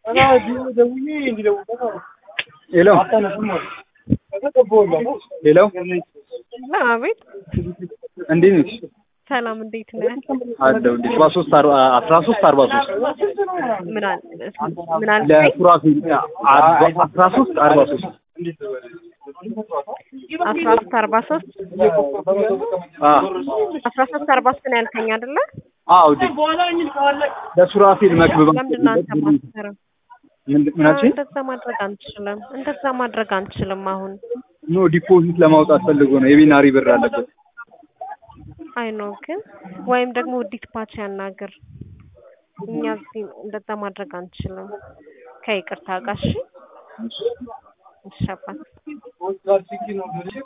ሄሎ ሄሎ አቤት እንዴት ነሽ? ሰላም እንዴት ነህ? አለሁ እንዴ ሰባ ሶስት አርባ አስራ ሶስት አርባ ሶስት ምን አል ምን አልከኝ? ለሱራፊል አርባ አስራ ሶስት አርባ ሶስት አስራ ሶስት አርባ ሶስት አዎ አስራ ሶስት አርባ ሶስት ነው ያልከኝ አይደለ? አዎ ዲ ለሱራፊል መክብብ ለምንድን ነው አንተ ማትሰራው? ምን አልሽኝ? እንደዛ ማድረግ አንችልም። እንደዛ ማድረግ አንችልም። አሁን ኖ ዲፖዚት ለማውጣት ፈልጎ ነው የቢናሪ ብር አለበት አይ ነው ግን ወይም ደግሞ ውዲት ፓች ያናግር። እኛ እዚህ እንደዛ ማድረግ አንችልም። ከይቅርታ ጋር እሺ። እሺ አባት